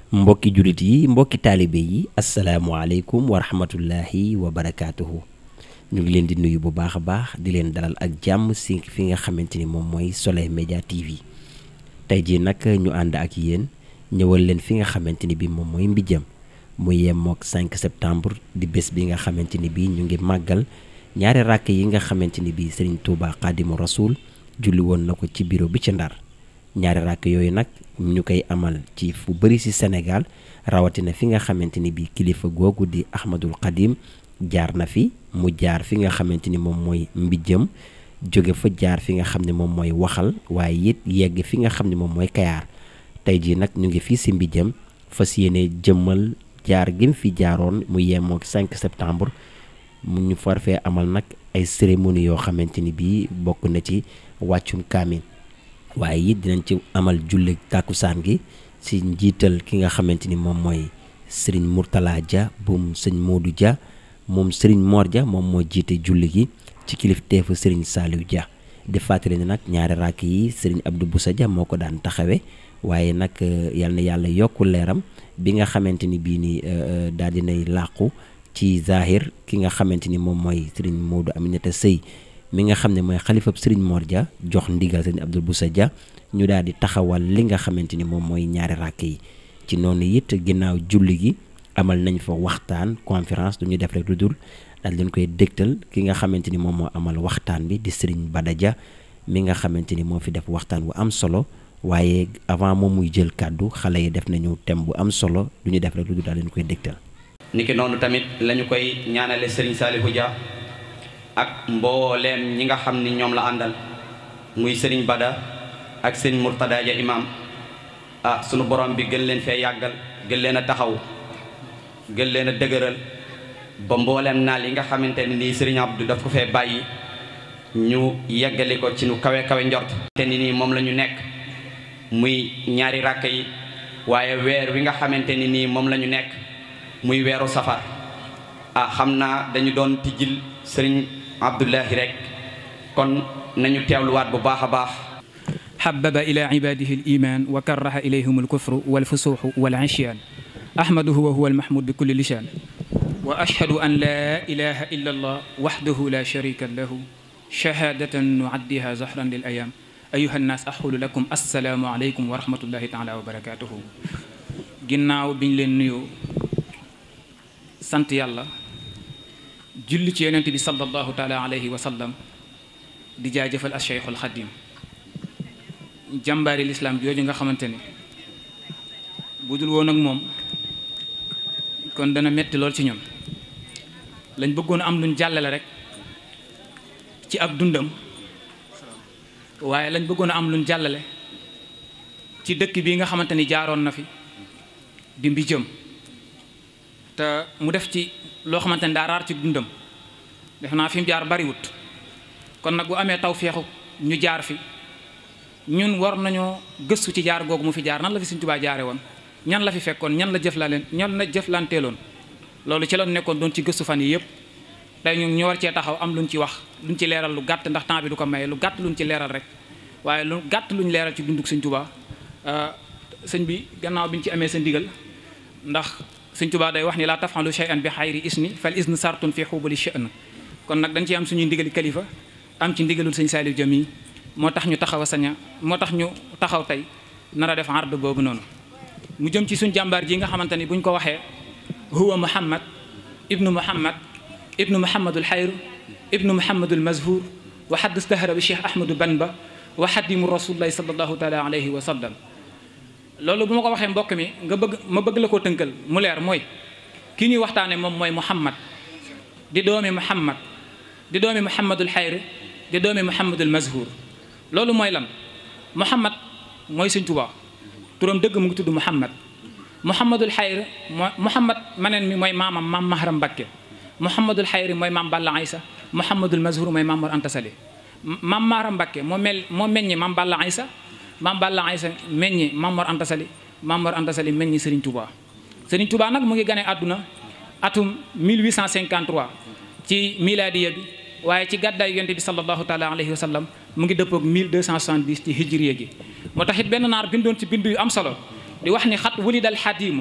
mbokki jullit yi mbokki taalibe yi asalaamualeykum wa rahmatullahi wa barakaatuhu ñu ngi leen di nuyu bu baax a baax di leen dalal ak jàmm si fi nga xamante ni moom mooy Soleil Média TV tey jii nag ñu ànd ak yéen ñëwal leen fi nga xamante ni bi moom mooy mbijam mu yemook 5 septembre di bés bi nga xamante ni bi ñu ngi màggal ñaari ràkk yi nga xamante ni bi Serigne Touba Xaadimu Rasuul julli woon na ko ci bureau bi ci Ndar ñaari ràkk yooyu nag ñu koy amal ci fu bëri ci Sénégal rawatina fi nga xamante ni bi kilifa googu di Ahmadul Xadim jaar na fi mu jaar fi nga xamante ni moom mooy mbijjam jóge fa jaar fi nga xam ne moom mooy waxal waaye it yegg fi nga xam ne moom mooy kayaar tey jii nag ñu ngi fii ci mbijjam fas yéene jëmmal jaar gi mu fi jaaroon mu yemook 5 septembre mu ñu far fee amal nag ay cérémonie yoo xamante ni bii bokk na ci wàccum kaamin waaye it dinañ ci amal julli tàkkusaan gi ci njiital ki nga xamante ni moom mooy sëriñ Mourtala Dia bum sëñ Modou Dia moom sëriñ Mor Dia moom moo jiite julli gi ci kilifteefu sëriñ Saliou Dia di fàttali ne nag ñaari ràkk yi sëriñ Abdou Boussa Dia moo ko daan taxawe waaye nag yal na yàlla yokku leeram bi nga xamante ni bii nii daal dinay làqu ci zahir ki nga xamante ni moom mooy sëriñ Modou Aminata Sëy mi nga xam ne mooy xalifab sëriñ Mor Dia jox ndigal sëriñ Abdou Boussa Dia ñu daal di taxawal li nga xamante ni moom mooy ñaari ràkk yi ci noonu it ginnaaw julli gi amal nañ fa waxtaan conférence du ñu def rek lu dul daal leen koy dégtal ki nga xamante ni moom moo amal waxtaan bi di sëriñ Bada Dia mi nga xamante ni moo fi def waxtaan bu am solo waaye avant moom muy jël kàddu xale yi def nañu thème bu am solo du ñu def rek lu dul daal leen koy dégtal. niki noonu tamit lañu koy ñaanale sëriñ Saliou Dia ak mbooleem ñi nga xam ni ñoom la àndal muy sëriñ Bada ak sëriñ Mourtada Dia imam ah sunu borom bi gën leen fee yàggal gën leen a taxaw gën leen a dëgëral ba mbooleem naal yi nga xamante ne nii sëriñ Abdou daf ko fee bàyyi ñu yeggali ko ci nu kawe kawe njort te ni nii moom la ñu nekk muy ñaari ràkk yi waaye weer wi nga xamante ni nii moom la ñu nekk muy weeru safar ah xam naa dañu doon tijjil sëriñ Abdullahi rek kon nañu teewluwaat bu baax a baax حبب إلى عباده الإيمان وكره إليهم الكفر والفسوق والعصيان أحمده وهو المحمود بكل لسان وأشهد أن لا إله إلا الله وحده لا شريك له شهادة نعديها زهرا للأيام أيها الناس أقول لكم السلام عليكم ورحمة الله تعالى وبركاته ginnaaw biñ leen nuyoo sant yàlla julli ci yonent bi sallallahu taala alayhi wa sallam di jaajëfal al Cheikhul Xadim jàmbaari lislaam jooju nga xamante ne bu dul woon ak moom kon dana metti lool ci ñun lañ bëggoon am luñ jàllale rek ci ak dundam waaye lañ bëggoon a am luñ jàllale ci dëkk bii nga xamante ni jaaroon na fi di mbijëm te mu def ci loo xamante ni daa raar ci dundam def naa fi mu jaar bariwut kon nag bu amee taw feexu ñu jaar fi ñun war nañoo gëstu ci jaar googu mu fi jaar nan la fi Sëriñ Tuubaa jaare woon ñan la fi fekkoon ñan la jëflaleen ñan la jëflanteeloon loolu ci la nekkoon doon ci gëstu fan yi yëpp tey ñu ñu war cee taxaw am luñ ci wax luñ ci leeral lu gàtt ndax temps bi du ko maye lu gàtt luñ ci leeral rek waaye lu gàtt luñ leeral ci dunduk Sëriñ Tuubaa sëñ bi gannaaw bi ñu ci amee sa ndigal ndax Sëriñ Tuubaa day wax ni laa taf'alu shay'an bi xayri isni fal isnu sartun fi xubuli sha'n kon nag dañ ci am suñuy ndigali kalifa am ci ndigalul Sëriñ Saliou Dia mi moo tax ñu taxaw a saña moo tax ñu taxaw tey nar a def ard boobu noonu mu jëm ci suñ jàmbaar ji nga xamante ni bu ñu ko waxee huwa muhammad ibnu muhammad ibnu muhammadul xayru ibnu muhammadul mazhur wa xadd stahara bi cheikh ahmadou banba wa xadimu rasulillahi salallahu taala alayhi wa sallam loolu bu ma ko waxee mbokk mi nga bëgg ma bëgg la koo tënkal mu leer mooy ki ñuy waxtaane moom mooy muhammad di doomi muhammad di doomi muhammadul xayru di doomi muhammadul mazhur loolu mooy lan muhammad mooy sëñ Tuubaa turam dëgg mu ngi tudd muhammad muhammadul xayri mooy muhammad maneen mi mooy maamam maam mahram Mbakke muhammadul xayri mooy maam Balla Aysa muhammadul mazhur mooy maam Mor Anta Sali maam mahram Mbakke moo mel moo meññi maam Balla Aysa maam Balla Aysa meññi maam Mor Anta Sali maam Mor Anta Sali meññi Serigne Touba Serigne Touba nag mu ngi gane àdduna atum 1853 ci miladiya bi waaye ci gàddaay yonte bi sallallahu taala alayhi wa sallam mu ngi dëppoog 1270 ci hijriya gi moo tax it benn naar bindoon ci bindu yu am solo di wax ni xat wulida al xadimu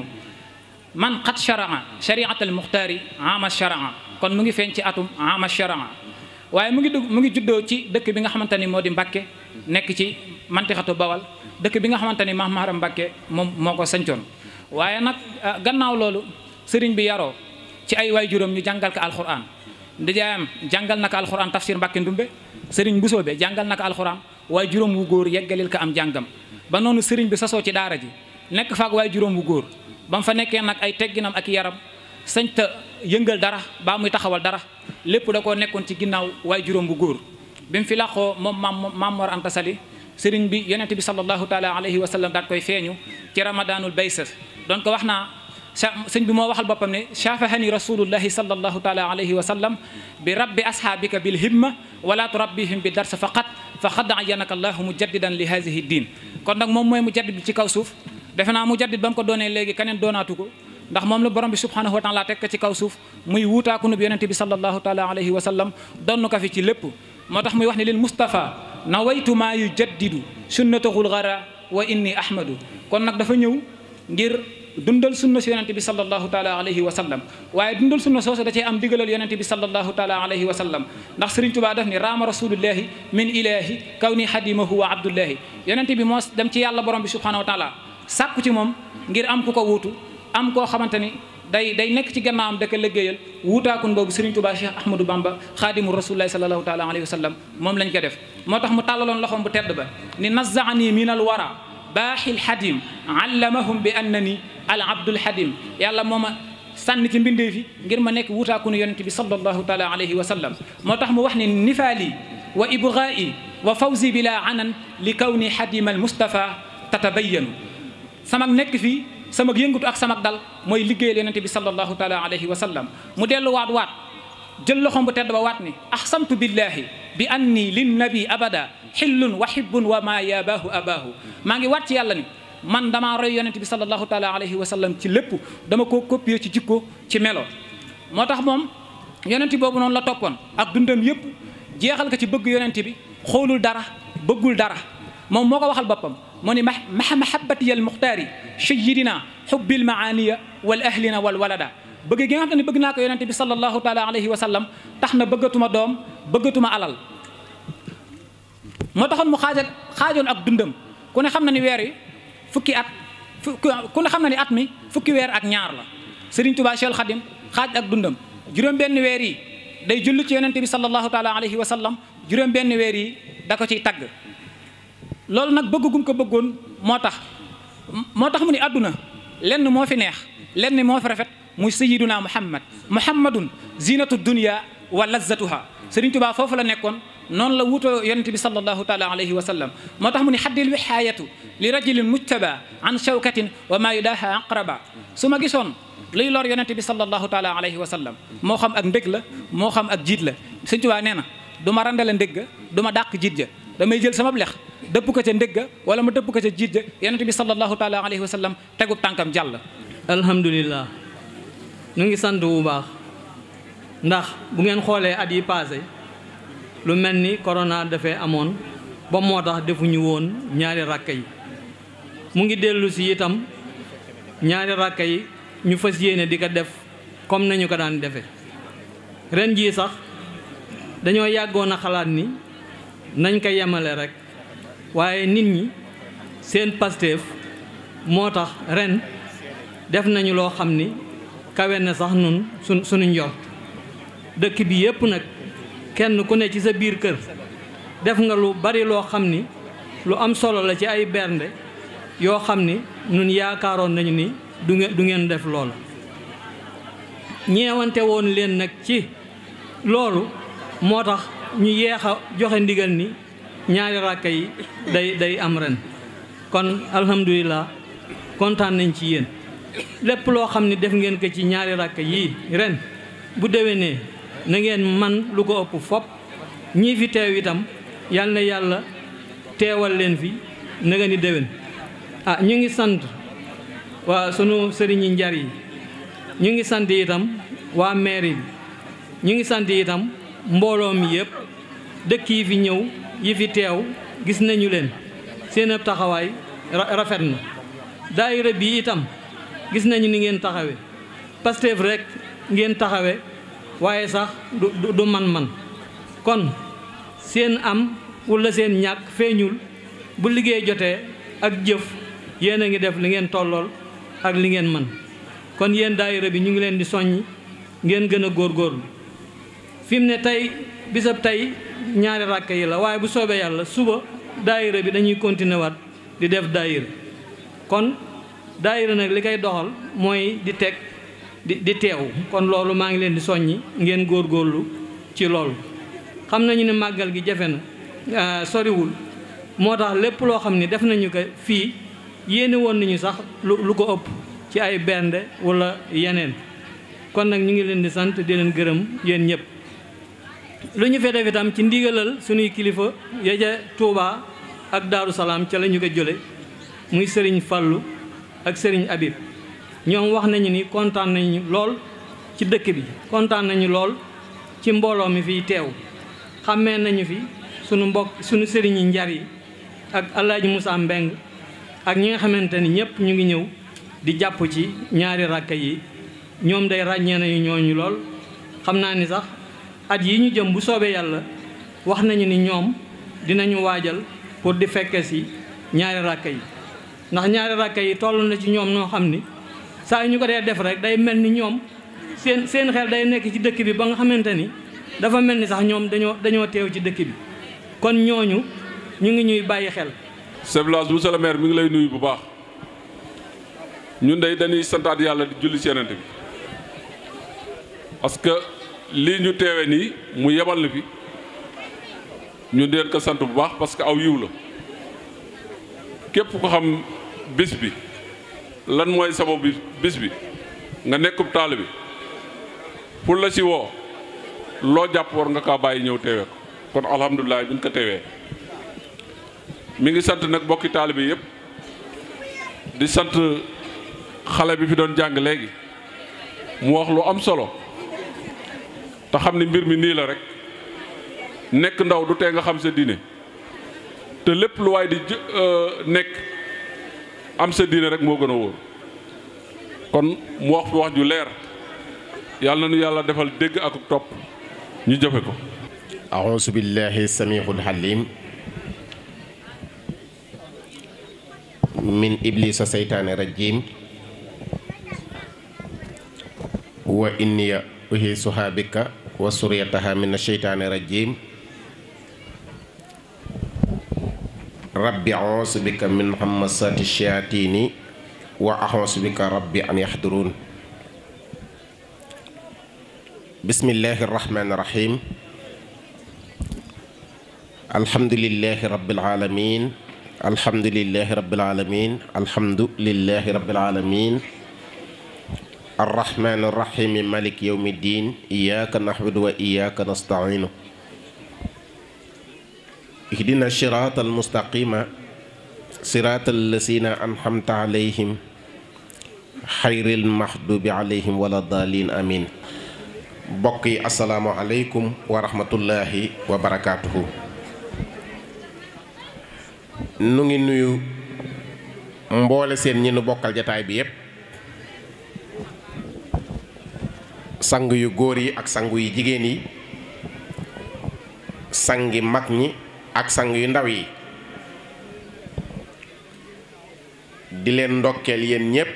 man xat sharaa shariat al muxtaari ama sharaa kon mu ngi feeñ ci atum ama sharaa waaye mu ngi dugg mu ngi juddoo ci dëkk bi nga xamante ni moo di Mbàkke nekk ci mantixatu bawal dëkk bi nga xamante ni Maam Maharam Mbàkke moom moo ko sancoon waaye nag gannaaw loolu sëriñ bi yaroo ci ay waay juróom ñu jàngal ko alxuraan ndijaayam jàngal na ko alxuraan tafsir Mbàkke Ndumbe sëriñ Busoobe jàngal na ko alxuraan waaye juróom wu góor yeggalil ko am jàngam ba noonu sëriñ bi sasoo ci daara ji nekk faak waaye juróom wu góor ba mu fa nekkee nag ay tegginam ak yaram sañ ta yëngal dara baa muy taxawal dara lépp da koo nekkoon ci ginnaaw waaye juróom bu góor bi mu fi laqoo moom maam maam Mor Anta Sali sëriñ bi yonent bi sallallahu taala alayhi wa sallam daat koy feeñu ci ramadaanul baysas doon ko wax naa sëñ bi moo waxal boppam ne shafahani rasulullahi sallallahu taala alayhi wa sallam bi rabbi ashaabika bil himma wala turabbihim bi darsa faqat fa xad ayanaka allahu mujaddidan li hadihi diin kon nag moom mooy mujaddid bi ci kaw suuf defe naa mujaddid ba mu ko doonee léegi keneen doonaatu ko ndax moom la borom bi subhanahu wa taala teg ko ci kaw suuf muy wuutaaku nu bi yonente bi sallallahu taala alayhi wa sallam donn ko fi ci lépp moo tax muy wax ne lil Mustafa nawaytu maa yu jaddidu sunnatahul gara wa inni ahmadu kon nag dafa ñëw ngir dundal sunna si yonente bi sallallahu taala alayhi wa sallam waaye dundal sunna soosu da cee am digalal yonente bi sallallahu taala alayhi wa sallam ndax Sëriñ Tuubaa daf ni raama rasulullahi min ilahi kaw ni xadimahu wa abdullahi yonente bi moo dem ci yàlla borom bi subhanahu wa taala sàkku ci moom ngir am ku ko wuutu am koo xamante ni day day nekk ci gannaawam da ko liggéeyal wuutaakun boobu Serigne Touba Cheikh Ahmadou Bamba xaadimu rasulillahi sallallahu taala alayhi wa sallam moom lañ ko def moo tax mu tàllaloon loxoom bu tedd ba ni nazaani min al wara baaxil xadim allamahum bi annani al abdul xadim yàlla moo ma sànni ci mbindee fi ngir ma nekk wuutaakunu yonente bi sallallahu taala alayhi wa sallam moo tax mu wax ni nifaali wa ibgaa'i wa fawzi bila anan li kawni xadim al mustafa tatabayanu sama nekk fii sama yëngatu ak sama dal mooy liggéeyal yonente bi sallallahu taala alayhi wa sallam mu dellu waat waat jël loxom bu tedd ba waat ni ahsamtu billahi bi anni lin nabi abada xillun wa hibbun wa ma yabaahu abaahu maa ngi waat ci yàlla ni man damaa roy yonente bi sallallahu taala alayhi wa sallam ci lépp dama koo copier ci jikko ci melo moo tax moom yonente boobu noonu la toppoon ak dundam yëpp jeexal ko ci bëgg yonente bi xoolul dara bëggul dara moom moo ko waxal boppam mu ni ma mahabati al muxtaari sayidina xubbil maaniya wal ahlina wal walada bëgg gi nga xam ne bëgg naa ko yonente bi sallallahu taala alayhi wa sallam tax na bëggatuma doom bëggatuma alal moo taxoon mu xaaja xaajoon ak dundam ku ne xam na ni weer yi fukki at ku ne xam na ni at mi fukki weer ak ñaar la Serigne Touba Cheikh Khadim xaaj ak dundam juróom benn weer yi day julli ci yonente bi sallallahu taala alayhi wa sallam juróom benn weer yi da ko ciy tagg loolu nag bëgg gum ko bëggoon moo tax moo tax mu ni àdduna lenn moo fi neex lenn moo fi rafet muy sayiduna muhammad muhammadun zinatu dunia wa lazzatuha Sëriñ Tuubaa foofu la nekkoon noonu la wutoo yonente bi sallallahu taala alayhi wa sallam moo tax mu ni xaddil wihaayatu li rajulin mujtaba an shawkatin wa ma yudaha aqraba su ma gisoon luy lor yonente bi sallallahu taala alayhi wa sallam moo xam ak ndég la moo xam ak jiit la Sëriñ Tuubaa nee na du ma randale ndég ga du ma dàq jiit ja damay jël sama lex dëpp ko ca ndégga wala ma dëpp ko ca jiit ja yonent bi sallallahu taala alayhi wa sallam tegub tànkam jàll alhamdulilah ñu ngi sant bu baax ndax bu ngeen xoolee at yi passé lu mel ni corona dafee amoon ba moo tax defuñu woon ñaari rakka yi mu ngi dellu si itam ñaari rakka yi ñu fas yéene di ko def comme nañu ko daan defe ren jii sax dañoo yàggoon a xalaat ni nañ ko yemale rek waaye nit ñi seen pasteef moo tax ren def nañu loo xam ni kawe na sax nun su suñu njort dëkk bi yépp nag kenn ku ne ci sa biir kër def nga lu bari loo xam ni lu am solo la ci ay bernde yoo xam ni nun yaakaaroon nañu ni du ngeen du ngeen def loolu ñeewante woon leen nag ci loolu moo tax ñu yeex a joxe ndigal ni ñaari ràkka yi day day am ren kon alhamdulilah kontaan nañ ci yéen lépp loo xam ne def ngeen ko ci ñaari ràkka yii ren bu déwénee na ngeen man lu ko ëpp fop ñii fi teew itam yal na yàlla teewal leen fi na nga ni déwén ah ñu ngi sant waa sunu sëriñi njar yi ñu ngi sant itam waa mairie bi ñu ngi sant itam mbooloo mi yëpp dëkk yi fi ñëw yi fi teew gis nañu leen seen ab taxawaay rafet na daayira bi itam gis nañu ni ngeen taxawe Pastef rek ngeen taxawe waaye sax du du man-man kon seen am wala seen ñàkk feeñul bu liggéey jotee ak jëf yéen a ngi def li ngeen tollool ak li ngeen mën kon yéen daayira bi ñu ngi leen di soññ ngeen gën a góorgóorlu fi mu ne tey bisab tey ñaari ràkk yi la waaye bu soobee yàlla suba daayira bi dañuy continuer waat di def daayira kon daayira nag li koy doxal mooy di teg di di teew kon loolu maa ngi leen di soññi ngeen góorgóorlu ci loolu xam nañu ne màggal gi jafe na soriwul moo tax lépp loo xam ne def nañu ko fii yéene woon nañu sax lu lu ko ëpp ci ay bernde wala yeneen kon nag ñu ngi leen di sant di leen gërëm yéen ñëpp lu ñu fee def itam ci ndigalal suñuy kilifa ya ca Touba ak Daaru Salaam ca la ñu ko jële muy sëriñ Fallu ak sëriñ Habib ñoom wax nañu ni kontaan nañu lool ci dëkk bi kontaan nañu lool ci mbooloo mi fiy teew xàmmee nañu fi sunu mbokk sunu sëriñi njar yi ak Alaaji Moussa Mbeng ak ñi nga xamante ni ñëpp ñu ngi ñëw di jàpp ci ñaari rakka yi ñoom day ràññee nañu ñooñu lool xam naa ni sax at yi ñu jëm bu soobee yàlla wax nañu ni ñoom dinañu waajal pour di fekke si ñaari rakka yi ndax ñaari rakka yi toll na ci ñoom noo xam ni saa yu ñu ko dee def rek day mel ni ñoom seen seen xel day nekk ci dëkk bi ba nga xamante ni dafa mel ni sax ñoom dañoo dañoo teew ci dëkk bi kon ñooñu ñu ngi ñuy bàyyi xel chef de village monsieur le maire mi ngi lay nuyu bu baax ñun day dañuy santaat yàlla di julli ci Yonent bi parce que lii ñu teewe nii mu yebal na fi ñun di leen ko sant bu baax parce que aw yiw la képp ko xam bis bi lan mooy sababu bi bis bi nga nekkub taalibe bi pour la ci woo loo jàpp war nga kaa bàyyi ñëw teewee ko kon alhamdulilah bi ñu ko teewee mi ngi sant nag bokki taalibe yëpp di sant xale bi fi doon jàng léegi mu wax lu am solo te xam ni mbir mi nii la rek nekk ndaw du tee nga xam sa diine te lépp lu waay di nekk am sa diine rek moo gën a wóor kon mu wax fi wax ju leer yàlla na nu yàlla defal dégg ak topp ñu jëfe ko أعوذ بالله السميع الحليم من إبليس الشيطان الرجيم وإني أهيسها بك وسريتها من الشيطان الرجيم ربي أعوذ بك من همسات الشياطين وأعوذ بك ربي أن يحضرون بسم الله الرحمن الرحيم الحمد لله رب العالمين الحمد لله رب العالمين الحمد لله رب العالمين الرحمن الرحيم مالك يوم الدين إياك نعبد وإياك نستعين اهدنا الصراط المستقيم صراط الذين أنعمت عليهم خير المحدوب عليهم ولا الضالين آمين بقي السلام عليكم ورحمة الله وبركاته nu ngi nuyu mboole seen ñi nu bokkal jataay bi yépp sang yu góor yi ak sang yu jigéen yi sangi mag ñi ak sang yu ndaw yi di leen ndokkeel yéen ñépp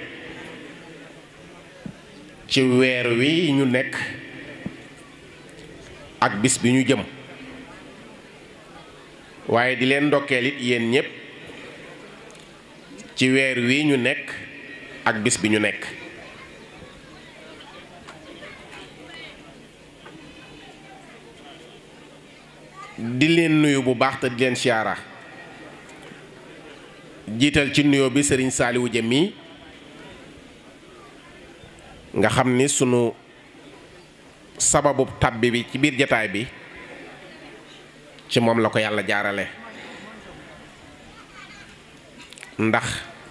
ci weer wi ñu nekk ak bis bi ñu jëm waaye di leen ndokkeel it yéen ñépp ci weer wi ñu nekk ak bis bi ñu nekk di leen nuyu bu baax te di leen siyaara jiital ci nuyoo bi sëriñ Saaliwu Jëm mi nga xam ni sunu sababu tàbbi bi ci biir jataay bi ci moom la ko yàlla jaarale ndax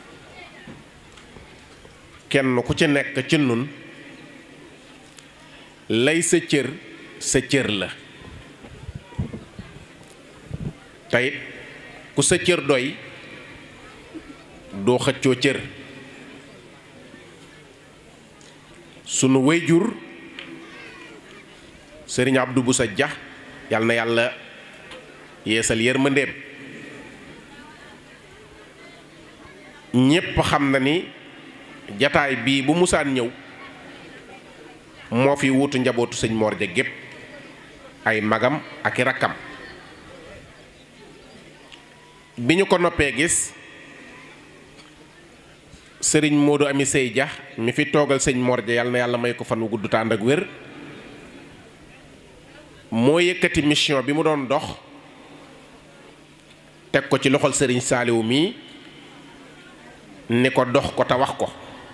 kenn ku ci nekk ci nun lay sa cër sa cër la teyit ku sa cër doy doo xëccoo cër sunu wayjur sëriñ Abdou Boussa Dia yal na yàlla yeesal yërmandeem ñépp xam na ni jataay bii bu musaan ñëw moo fi wuutu njabootu sëñ Mor ja gépp ay magam ak i rakkam bi ñu ko noppee gis sëriñ Modou Ami Sey Dia mi fi toogal sëñ Mor ja yal na yàlla may ko fan wu gudd tànd ak wér moo yëkkati mission bi mu doon dox teg ko ci loxol sëriñ Saaliwu mii ni ko dox ko te wax ko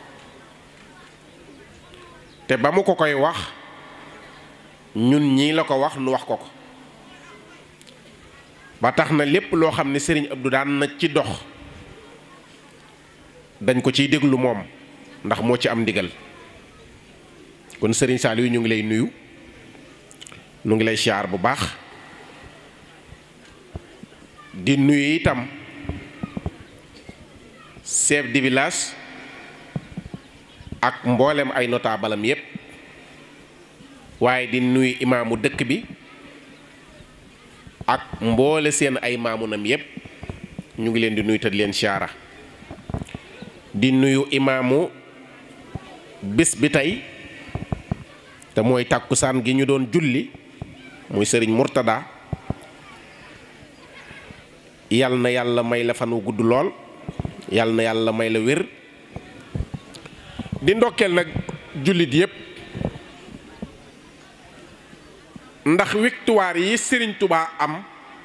te ba mu ko koy wax ñun ñii la ko wax nu wax ko ko ba tax na lépp loo xam ne sëriñ Abdou daan na ci dox dañ ko ciy déglu moom ndax moo ci am ndigal kon sëriñ Saaliwu ñu ngi lay nuyu nu ngi lay siyaar bu baax di nuyu itam chef de village ak mboolem ay notaabalam yépp waaye di nuyu imaamu dëkk bi ak mboole seen ay maamunam yépp ñu ngi leen di nuyu te di leen siyaara di nuyu imaamu bis bi tey te mooy tàkkusaan gi ñu doon julli muy sëriñ Murtada yal na yàlla may la fan wu gudd lool yal na yàlla may la wér di ndokkeel nag jullit yépp ndax victoire yi sëriñ Tubaa am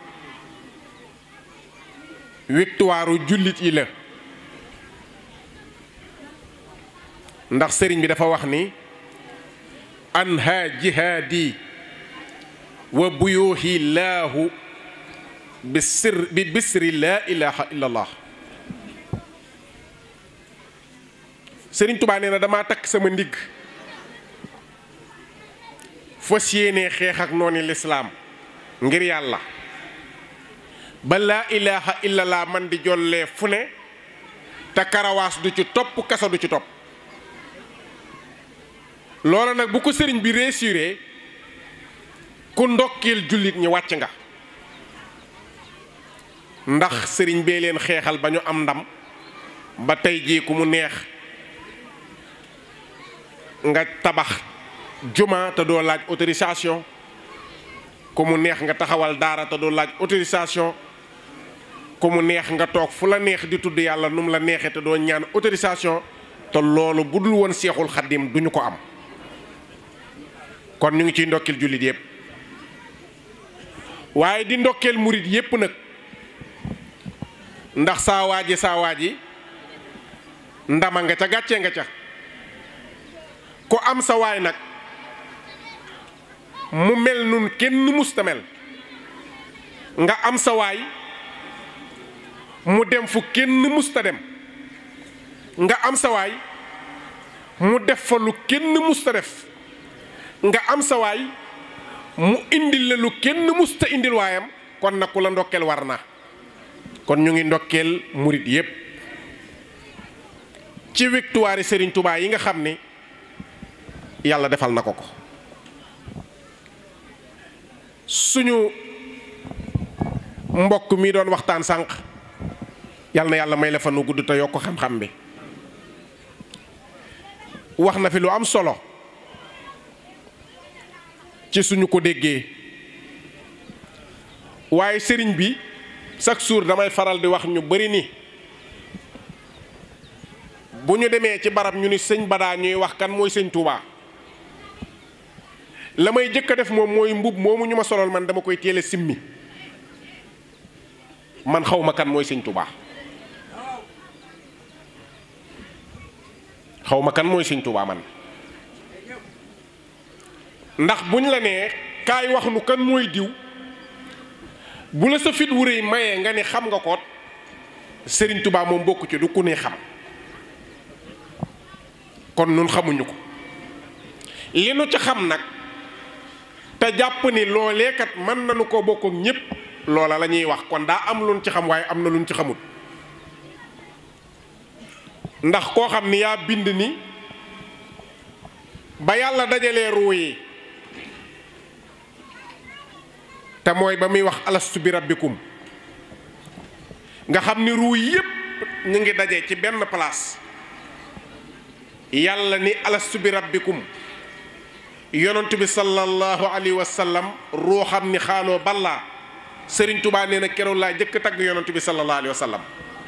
victoire jullit yi la ndax sëriñ bi dafa wax ni anha jihaadi wa buyuuhi laahu bi sir bi bisri laa ilaha illa allah sëriñ tubaa nee na damaa takk sama ndigg fas yéenee xeex ak nooni lislaam ngir yàlla ba laa ilaha illa allah man di jollee fu ne te karawaas du ci topp kasa du ci topp loola nag bu ko sëriñ bi réussiré ku ndokkeel jullit ñi wàcc nga ndax sëriñ bee leen xeexal ba ñu am ndam ba tey jii ku mu neex nga tabax juma te doo laaj autorisation ku mu neex nga taxawal daara te doo laaj autorisation ku mu neex nga toog fu la neex di tudd yàlla nu mu la neexee te doo ñaan autorisation te loolu bu dul woon seexul xaddim duñu ko am kon ñu ngi ciy ndokkeel jullit yépp waaye di ndokkeel murit yépp nag ndax saa waaji saa waaji ndama nga ca gàccee nga ca ku am sa waay nag mu mel nun kenn musta mel nga am sa waay mu dem fu kenn musta dem nga am sa waay mu def fa lu kenn musta def nga am sa waay mu indil la lu kenn musta indil waayam kon nag ku la ndokkeel war na kon ñu ngi ndokkeel murit yépp ci victoire Serigne Touba yi nga xam ni yàlla defal na ko ko suñu mbokk mi doon waxtaan sànq yàlla na yàlla may la fa nu gudd te yokk xam-xam bi wax na fi lu am solo ci suñu ko déggee waaye sëriñ bi chaque jour damay faral di wax ñu bari ni bu ñu demee ci barab ñu ni sëñ badaa ñuy wax kan mooy sëñ Touba la may jëkk a def moom mooy mbub moomu ñu ma solol man dama koy teel a simmi man xaw ma kan mooy sëñ Touba xaw ma kan mooy sëñ Touba man ndax buñ la nee kaay wax nu kan mooy diw bu la sa fit wu rëy mayee nga ni xam nga koot sëriñ Touba moom bokku ci du ku ne xam kon nun xamuñu ko li nu ci xam nag te jàpp ni loolee kat mën nañu ko bokk ak ñépp loola la ñuy wax kon daa am luñ ci xam waaye am na luñ ci xamul ndax koo xam ni yaa bind ni ba yàlla dajalee ruu yi te mooy ba muy wax alastu bi rabbikum nga xam ni ruu yépp ñu ngi daje ci benn place yàlla ni alastu bi rabbikum yonent bi sallallahu alayhi wa sallam ruuxam ni xaaloo ballaa sëriñ tubaa nee na keroog laa jëkk tagg yonent bi sallallahu alayhi wa sallam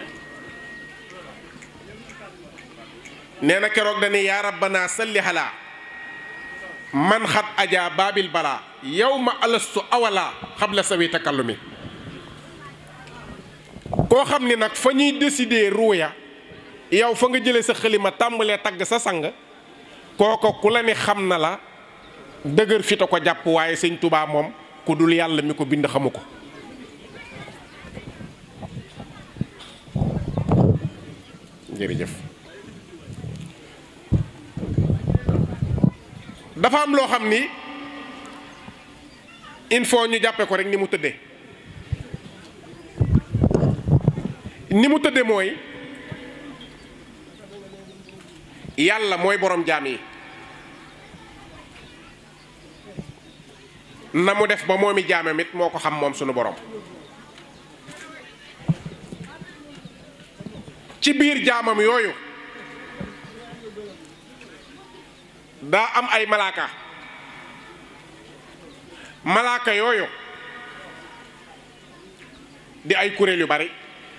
nee na keroog dani yaa rabbana salli halaa man xat ajaa baabil balaa yow ma alastu awalaa xabla sawi takallumi koo xam ni nag fa ñuy décider ruuya yow fa nga jëlee sa xalima tàmbalee tagg sa sang kooko ku la ni xam na la dëgër fi ta ko jàpp waaye sëñ tubaa moom ku dul yàlla mi ko bind xamu ko jërëjëf dafa am loo xam ni il faut ñu jàppe ko rek ni mu tëddee ni mu tëddee mooy yàlla mooy borom jaam yi na mu def ba moomi jaamam it moo ko xam moom sunu borom ci biir jaamam yooyu daa am ay malaaka malaaka yooyu di ay kuréel yu bari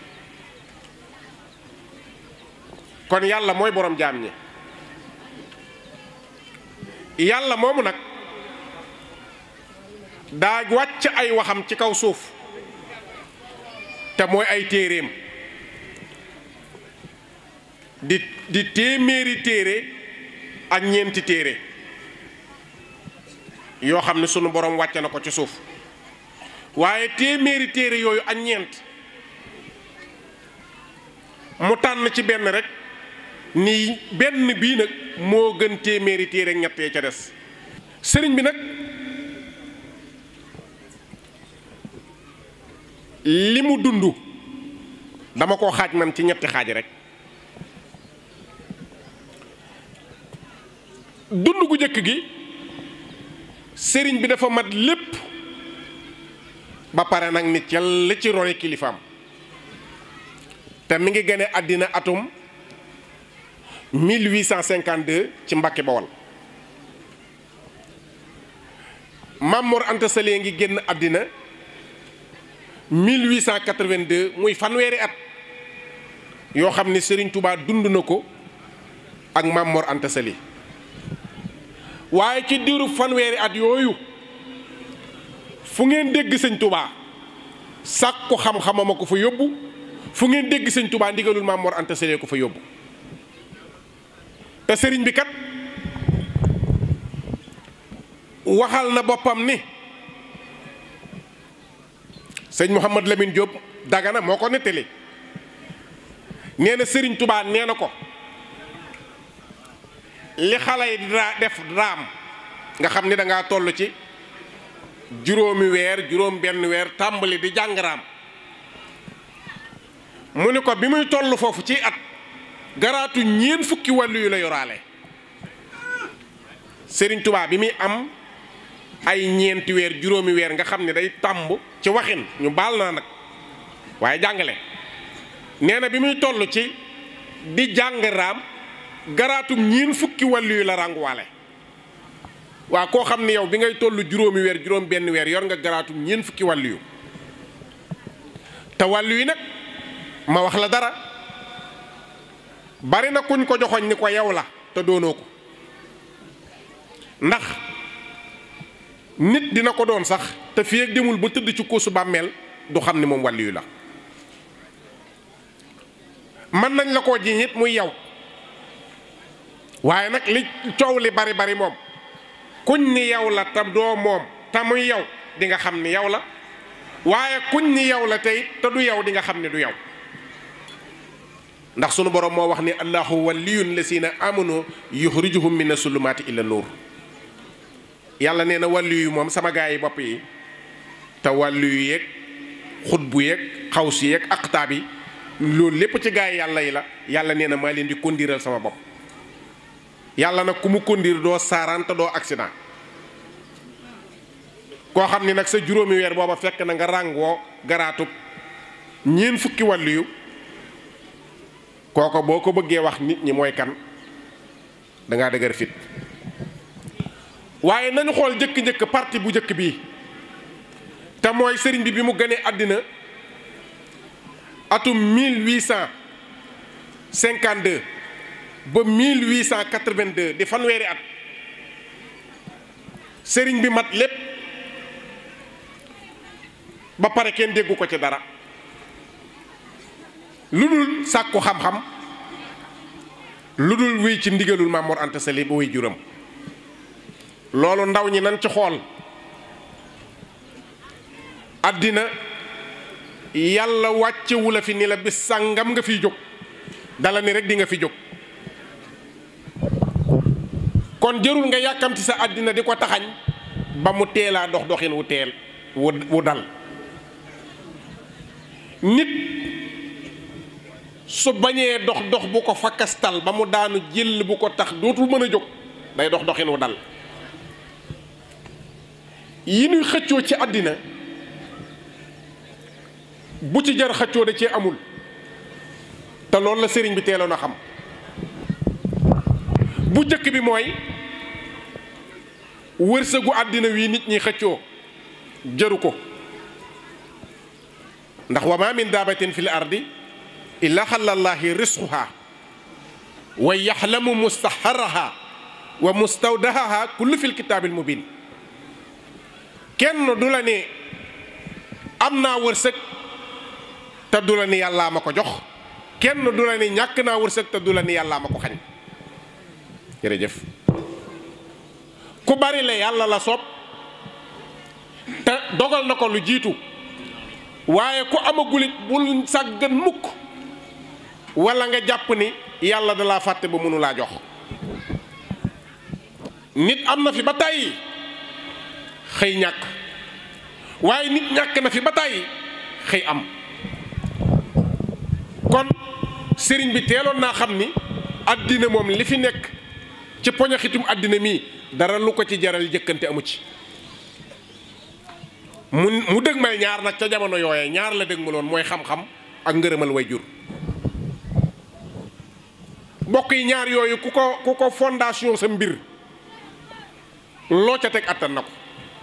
kon yàlla mooy borom jaam ñi yàlla moomu nag daa wàcc ay waxam ci kaw suuf te mooy ay téeréem di di téeméeri téere ak ñeenti téere yoo xam ne sunu borom wàcce na ko ci suuf waaye téeméeri téere yooyu ak ñeent mu tànn ci benn rek ni benn bii nag moo gën téeméeri téere ak ñettee ca des sëriñ bi nag li mu dund dama koo xaaj man ci ñetti xaaj rek dund gu jëkk gi sëriñ bi dafa mat lépp ba pare nag nit yàlla ci rone kilifaam te mi ngi gane àddina atum 1852 ci Mbàkke Bawol Maam Mor Anta Sali ngi génn àddina 1882 muy fanweeri at yoo xam ne Serigne Touba dund na ko ak Maam Mor Anta Sali waaye ci diiru fanweeri at yooyu fu ngeen dégg sëñ Touba sàkku xam-xamama ko fa yóbbu fu ngeen dégg sëñ Touba ndigalul Maam Mor Anta Sali ko fa yóbbu te sëriñ bi kat waxal na boppam ni sëñ Mouhamad Lamine Diop Dagana moo ko nettali nee na sëriñ Touba nee na ko li xale yi daa def raam nga xam ni da ngaa toll ci juróomi weer juróom benn weer tàmbali di jàng raam mu ni ko bi muy toll foofu ci at garaatu ñeen fukki wàllu yu la yoraale sëriñ Touba bi muy am ay ñeenti weer juróomi weer nga xam ne day tàmb ci waxin ñu baal naa nag waaye jàngale nee na bi muy toll ci di jàng raam garaatum ñiin fukki wàllu yu la rànguwaale waa koo xam ne yow bi ngay toll juróomi weer juróom benn weer yor nga garaatum ñiin fukki wàllu yu te wàllu yi nag ma wax la dara bari na kuñ ko joxoñ ni ko yow la te doonoo ko ndax nit dina ko doon sax te fii ak demul ba tëdd ci kóosu bàmmeel du xam ni moom wàllu yu la mën nañ la koo jiñ it muy yow waaye nag li coow li bari bari moom kuñ ni yow la te doo moom te muy yow di nga xam ni yow la waaye kuñ ni yow la tey te du yow di nga xam ni du yow ndax sunu borom moo wax ni allahu waliyun lasina amanu yuxrijuhum mina sulumaati ila nuur yàlla nee na wàllu yu moom sama gaa yi bopp yi te wàllu yu yeeg xutbu yeeg xawsi yeeg aqtaab yi loolu lépp ci gaa yi yàlla yi la yàlla nee na maa leen di kondiral sama bopp yàlla nag ku mu kondir doo saaraan te doo accident koo xam ni nag sa juróomi weer booba fekk na nga ràngoo garaatub ñeen fukki wàllu yu kooko boo ko bëggee wax nit ñi mooy kan dangaa dëgër fit waaye nañu xool jëkk-njëkk parti bu njëkk bii te mooy sëriñ bi bi mu gënee àddina atum 1852 ba 1882 di fanweeri at sëriñ bi mat lépp ba pare kenn déggu ko ci dara lu dul sàkku xam-xam lu dul wéy ci ndigalul Maam Mor Anta Sali ba wéy juram loolu ndaw ñi nan ci xool àddina yàlla wàccewu la fi ni la bis sàngam nga fiy jóg dala ni rek di nga fi jóg kon jërul nga yàkkamti sa àddina di ko taxañ ba mu teelaa dox doxin wu teel wu wu dal nit su bañee dox dox bu ko fakkastal ba mu daanu jël bu ko tax dootul mën a jóg day dox doxin wu dal yi ñuy xëccoo ci àddina bu ci jar xëccoo da cee amul te loolu la sëriñ bi teeloon a xam bu jëkk bi mooy wërsëgu àddina wi nit ñi xëccoo jëru ko ndax wa ma min daabatin fil ardi illa xalallaahi risquha wa yaxlamu mustaharaha wa mustawdahaha kullu fil kitaabil mubin kenn du la ne am naa wërsëg te du la ni yàllaa ma ko jox kenn du la ni ñàkk naa wërsëg te du la ni yàllaa ma ko xañ jërëjëf ku bari la yàlla la soob te dogal na ko lu jiitu waaye ku amagulit bul sàggan mukk wala nga jàpp ni yàlla da laa fàtte ba mënu laa jox nit am na fi ba tàyyi xëy ñàkk waaye nit ñàkk na fi ba tàyyi xëy am kon sëriñ bi teeloon naa xam ni àddina moom li fi nekk ci poñaxitum àddina mii dara lu ko ci jaral jëkkante amu ci mu mu dëgmal ñaar nag ca jamono yooye ñaar la dëgmaloon mooy xam-xam ak ngërëmal way jur mbokk yi ñaar yooyu ku ko ku ko fondation sa mbir loo ca teg attan na ko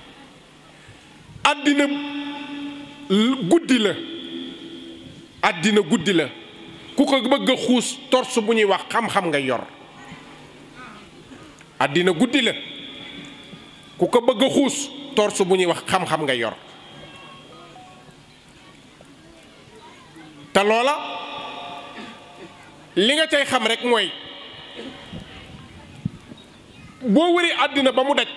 àddina guddi la àddina guddi la ku ko bëgg a xuus torse bu ñuy wax xam-xam nga yor àddina guddi la ku ko bëgg a xuus torse bu ñuy wax xam-xam nga yor te loola li nga cay xam rek mooy boo wëri àddina ba mu daj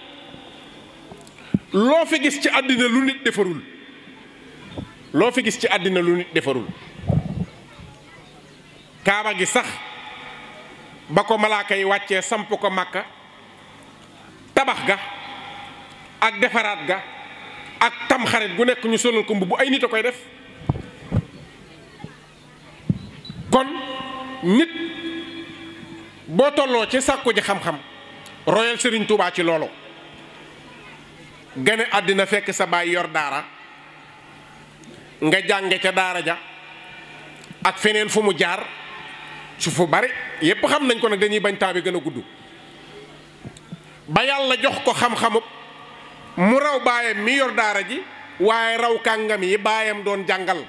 loo fi gis ci àddina lu nit defarul loo fi gis ci àddina lu nit defarul kaaba gi sax ba ko malaaka yi wàccee samp ko màkka tabax ga ak defaraat ga ak tamxarit gu nekk ñu solal ko mbubb ay nit a koy def kon nit boo tolloo ci sàkku ji xam-xam royal Serigne Touba ci loolu gane àddina fekk sa baay yor daara nga jànge ca daara ja ak feneen fu mu jaar su fu bari yépp xam nañ ko nag dañuy bañ temps bi gën a gudd ba yàlla jox ko xam-xamub mu raw baayam mi yor daara ji waaye raw kàngam yi baayam doon jàngal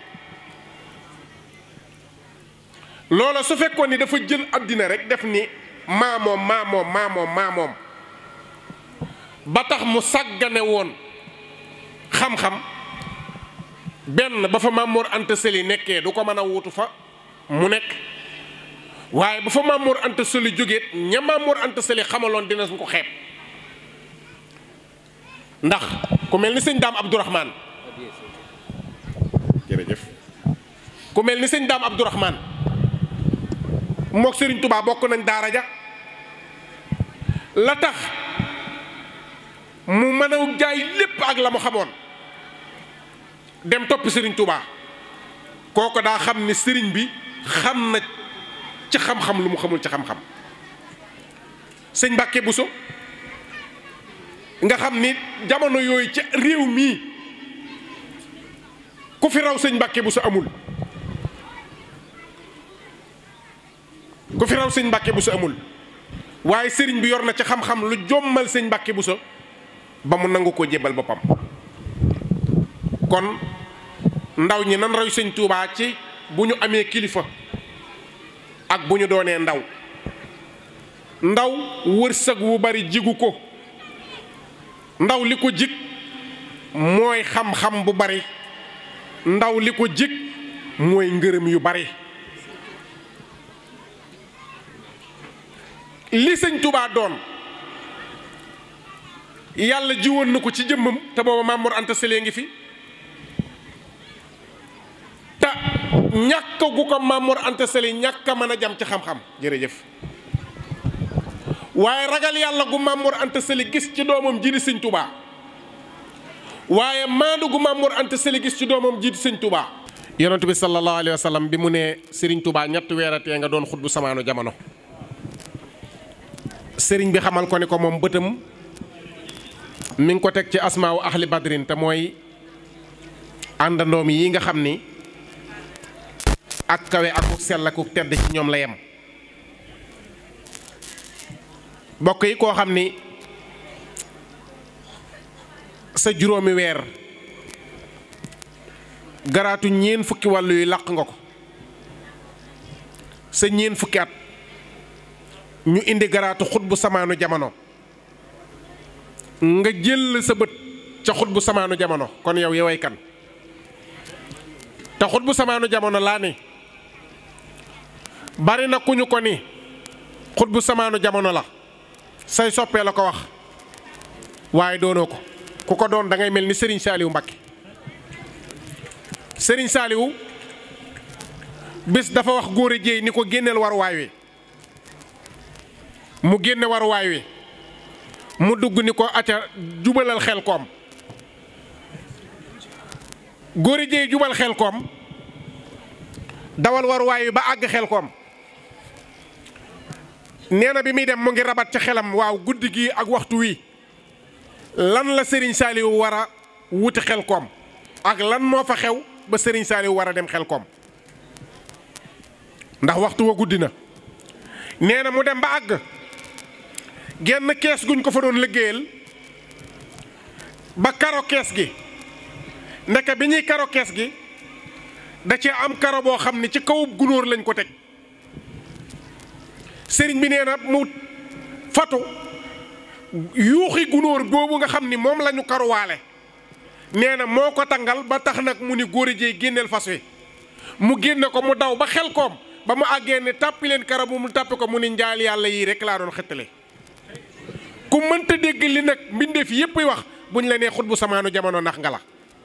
loola su fekkoon ni dafa jël àddina rek def ni maamoom maamoom maamoom maamoom ba tax mu sàggane woon xam-xam benn ba fa Mamour Anta Sali nekkee du ko mën a wuutu fa mu nekk waaye bu fa Mamour Anta Sali jógeet ña Mamour Anta Sali xamaloon dina ko xeeb ndax ku mel ni sëñ daam Abdourahman jërëjëf ku mel ni sëñ daam Abdourahman mook Serigne Touba bokk nañ daara ja la tax mu mën a jaay lépp ak la mu xamoon dem topp Serigne Touba kooko daa xam ni Serigne bi xam na ci xam-xam lu mu xamul ci xam-xam sëñ Mbàkke Buso nga xam ni jamono yooyu ci réew mii ku fi raw sëñ Mbàkke Buso amul ku fi raw sëñ Mbàkke Buso amul waaye sëriñ bi yor na ci xam-xam lu jommal sëñ Mbàkke Buso ba mu nangu koo jébbal boppam kon ndaw ñi nan roy sëñ Tuubaa ci bu ñu amee kilifa ak bu ñu doonee ndaw ndaw wërsëg wu bari jigu ko ndaw li ko jig mooy xam-xam bu bari ndaw li ko jig mooy ngërëm yu bari li sëñ Tuubaa doon yàlla jiwoon na ko ci jëmmam te booba Maam Mor Anta Sali ngi fi te ñàkk gu ko Maam Mor Anta Sali ñàkk a mën a jam ci xam-xam jërëjëf waaye ragal yàlla gu Maam Mor Anta Sali gis ci doomam ji di sëñ Tuubaa waaye maandu gu Maam Mor Anta Sali gis ci doomam ji di sëñ Tuubaa yonent bi sallallahu alayhi wa sallam bi mu ne Sëriñ Tuubaa ñetti weeratee nga doon xutbu samaanu jamono sëriñ bi xamal ko ni ko moom bëtam mi ngi ko teg ci asmaawu ahli badrin te mooy àndandoom yi nga xam ni ak kawe akuk sell akuk tedd ci ñoom la yem bokk yi koo xam ni sa juróomi weer garaatu ñeen fukki wàllu yu làq nga ko sa ñeen fukki at ñu indi garaatu xut bu samaanu jamono nga jël sa bët ca xut bu samaanu jamono kon yow yoway kan te xut bu samaanu jamono laa ni bari na ku ñu ko ni xut bu samaanu jamono la say soppee la ko wax waaye doonoo ko ku ko doon da ngay mel ni Serigne Saliou Mbacké Serigne Saliou bés dafa wax góor a jéey ni ko génneel waruwaay wi mu génne waruwaay wi mu dugg ni ko acca jubalal xel koom góor a jéey jubal xel koom dawal waruwaay wi ba àgg xel koom nee na bi muy dem mu ngi rabat ci xelam waaw guddi gi ak waxtu wi lan la Serigne Saliou war a wuti xel koom ak lan moo fa xew ba Serigne Saliou war a dem xel koom ndax waxtu wa guddi na nee na mu dem ba àgg genn kees guñ ko fa doon liggéeyal ba karo kees gi ndeke bi ñuy karo kees gi da cee am karo boo xam ne ci kawub gunóor lañ ko teg sëriñ bi nee na mu fatu yuuxi gunóor boobu nga xam ni moom la ñu karuwaale nee na moo ko tangal ba tax nag mu ni góor a jéey génneel fas wi mu génne ko mu daw ba xel koom ba mu àggee ne tàppi leen kara bu mu tàppi ko mu ni njaal yàlla yii rek laa doon xettale ku mënta dégg li nag mbindeef yépp wax buñ la nee xut bu samaanu jamono nax nga la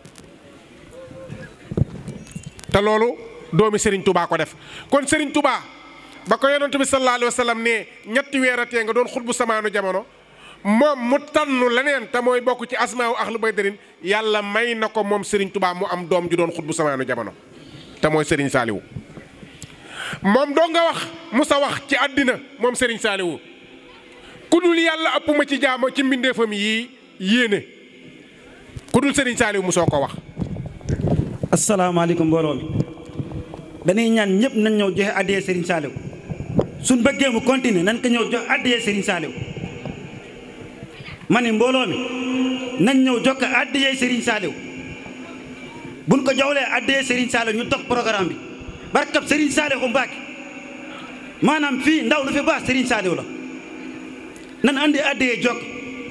te loolu doomi Serigne Touba ko def kon Serigne Touba ba ko yonent bi sallallahu alayhi wa sallam ne ñetti weeratee nga doon xut bu samaanu jamono moom mu tànnu leneen te mooy bokk ci asmaawu ahlu baydarin yàlla may na ko moom Serigne Touba mu am doom ju doon xut bu samaanu jamono te mooy Serigne Saliou moom doo nga wax musa wax ci àddina moom Serigne Saliou ku dul yàlla ëpp ma ci jaamo ci mbindeefam yii yéene ku dul Serigne Saliou musoo ko wax. asalaamaaleykum mbooloo mi dañuy ñaan ñëpp nañ ñëw joxe addiyee Serigne Saliou suñ bëggee mu continuer nañ ko ñëw jox addiyee Serigne Saliou ma ni mbooloo mi nañ ñëw jox ko addiyee Serigne Saliou buñ ko joxlee addiyee Serigne Saliou ñu topp programme bi barkab Serigne Saliou Mbacké maanaam fii ndaw lu fi baax Serigne Saliou la nan andi addiyee jokk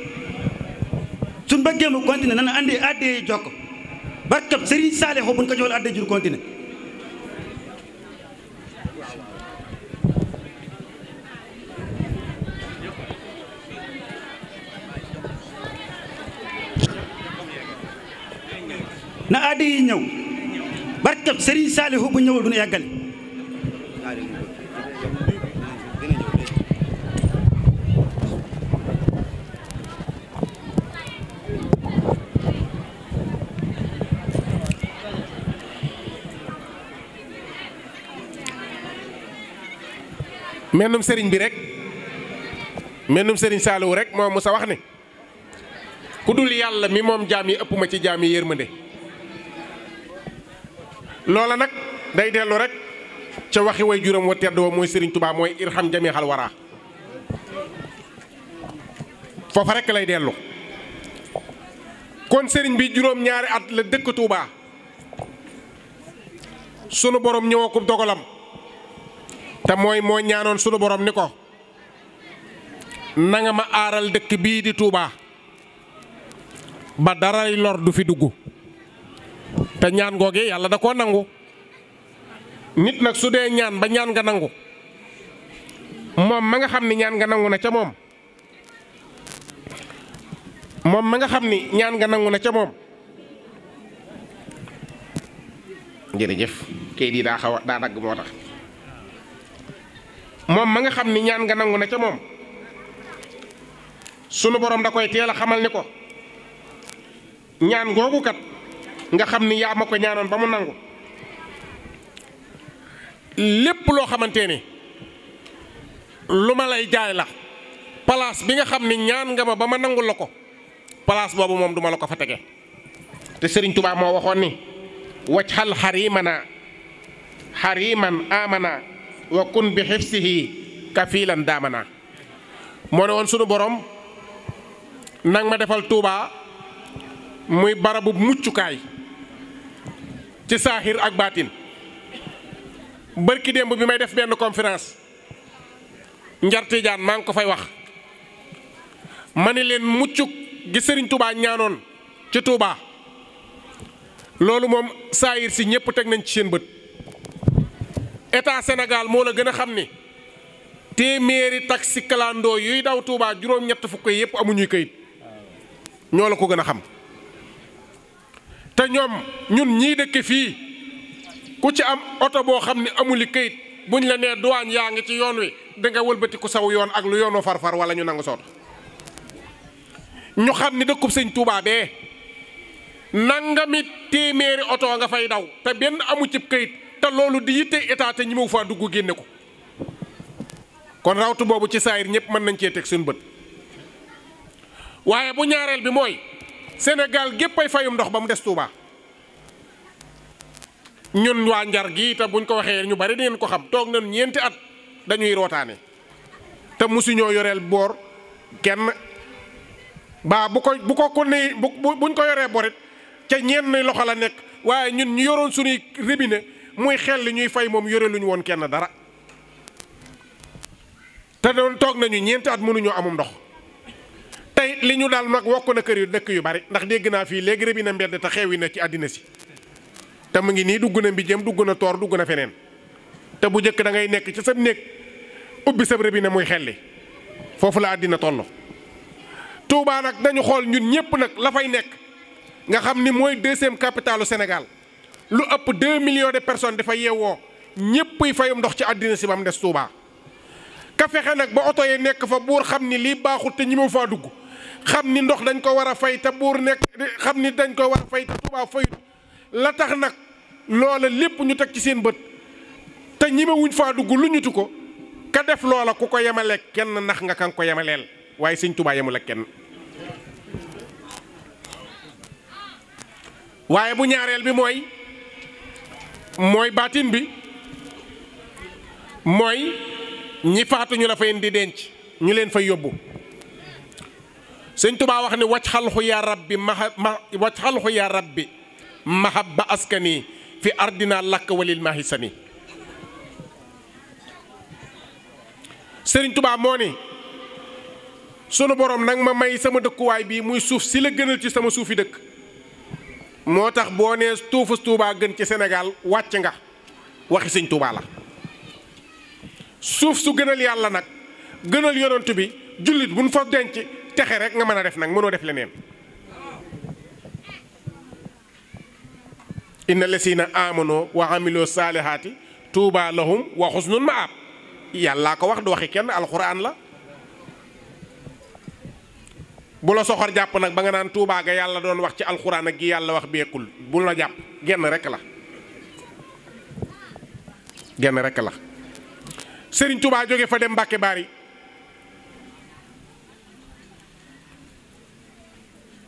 suñ bëggee mu continuer nan andi addiyee jokk barkab Serigne Saliou buñ ko joxlee addiyee jur continuer na addi yi ñëw barkab Serigne Saliou bu ñëwul du ñu yàggale mennum sëriñ bi rek mennum Serigne Saliou rek moo musa wax ne ku dul yàlla mi moom jaam yi ëpp ma ci jaam yi yërmande loola nag day dellu rek ca waxi way juróom wa tedd wa mooy Serigne Touba mooy irham jamihal wara foofa rek lay dellu kon Serigne bi juróom ñaari at la dëkk Touba sunu borom ñëwoo ko dogalam te mooy moo ñaanoon sunu borom ni ko nanga ma aaral dëkk bii di Touba ba daray lor du fi dugg te ñaan googe yàlla da koo nangu nit nag su dee ñaan ba ñaan nga nangu moom ma nga xam ni ñaan nga nangu na ca moom moom ma nga xam ni ñaan nga nangu na ca moom jërëjëf kayit yi daa xaw a daa dagg moo tax moom ma nga xam ni ñaan nga nangu na ca moom sunu borom da koy teel a xamal ni ko ñaan googu kat nga xam ni yaa ma ko ñaanoon ba mu nangu lépp loo xamante ni lu ma lay jaay la place bi nga xam ni ñaan nga ma ba ma nangul la ko place boobu moom duma la ko fa tege te Sëriñ Tuubaa moo waxoon ni wacc xal xarimana xariman amana wa kun bi xifsihi kafilan daamana moo ne woon sunu borom nang ma defal Tuubaa muy barabu muccukaay ci saaxir ak baatin bërki démb bi may def benn conférence njartijaan maa ngi ko fay wax ma ne leen muccuk gi sëriñ Touba ñaanoon ci Touba loolu moom saayir si ñëpp teg nañ ci seen bët état Sénégal moo la gën a xam ni téeméeri taxi kalandoo yuy daw Touba juróom-ñett fukk yëpp amuñuy kayit ñoo la ko gën a xam te ñoom ñun ñii dëkk fii ku ci am oto boo xam ne amuli kayit buñ la nee douane yaa ngi ci yoon wi danga wëlbati ku saw yoon ak lu yoonu farfar wala ñu nangu soot ñu xam ni dëkkub sëñ Touba bee nangami téeméeri oto nga fay daw te benn amu cib kayit te loolu di yitte état te ñi mu faa dugg génne ko kon rawtu boobu ci saayir ñëpp mën nañ cee teg suñu bët waaye bu ñaareel bi mooy Sénégal gépp ay fayum ndox ba mu des Touba ñun waa njar gi te buñ ko waxee ñu bari dingeen ko xam toog nañu ñeenti at dañuy rootaane te mosuñoo yoreel boor kenn baa bu ko bu ko ko ne bu buñ ko yoree borit ca ñenn loxo la nekk waaye ñun ñu yoroon suñuy robinet muy xel li ñuy fay moom yore luñu woon kenn dara te doon toog nañu ñeenti at mënuñoo amum ndox tey li ñu daal nag wokk na kër yu dëkk yu bari ndax dégg naa fii léegi robinet mbedd te xewi na ci àddina si te mu ngi nii dugg na mbijëm dugg na toor dugg na feneen te bu njëkk da ngay nekk ci sa néeg ubbi sa robinet muy xelli foofu la àddina toll. Touba nag dañu xool ñun ñëpp nag la fay nekk nga xam ni mooy deuxième capitalu Sénégal lu ëpp 2 millions de personnes dafa yeewoo ñëpp fayum ndox ci àddina si ba mu des Touba. ka fexe nag ba oto yi nekk fa buur xam ni lii baaxul te ñi ma faa dugg xam ni ndox dañ ko war a fay te buur nekk xam ni dañ ko war a fay te Touba fayut la tax nag loola lépp ñu teg ci seen bët te ñi ma wuñ faa dugg lu ñutu ko ka def loola ku ko yemaleeg kenn nax nga kan ko yemaleel waaye sëñ Touba yemul ak kenn. waaye bu ñaareel bi mooy mooy baatin bi mooy ñi faatu ñu la fay di denc ñu leen fay yóbbu sëñ Touba wax ne wacc xalxu yaa rabbi ma ma wacc xalxu yaa rabbi mahabba askani fi ardina lakk walil mahisani sëriñ Touba moo ni sunu borom nag ma may sama dëkkuwaay bii muy suuf si la gënal ci sama suufi dëkk moo tax boo nee tuufus Touba gën ci Sénégal wàcc nga waxi sëñ Touba la suuf su gënal yàlla nag gënal yonent bi jullit buñ fa denc texe rek nga mën a def nag mënoo def leneen inna lesina amano wa amiloo saalihaati tuuba lahum wa xusnun maab yàllaa ko wax du waxi kenn alxuraan la bu la soxor jàpp nag ba nga naan tuubaa ga yàlla doon wax ci alxuraan ak gi yàlla wax beekul bu la jàpp genn rekk la genn rekk la sëriñ Tuubaa jóge fa dem Mbàkke Bari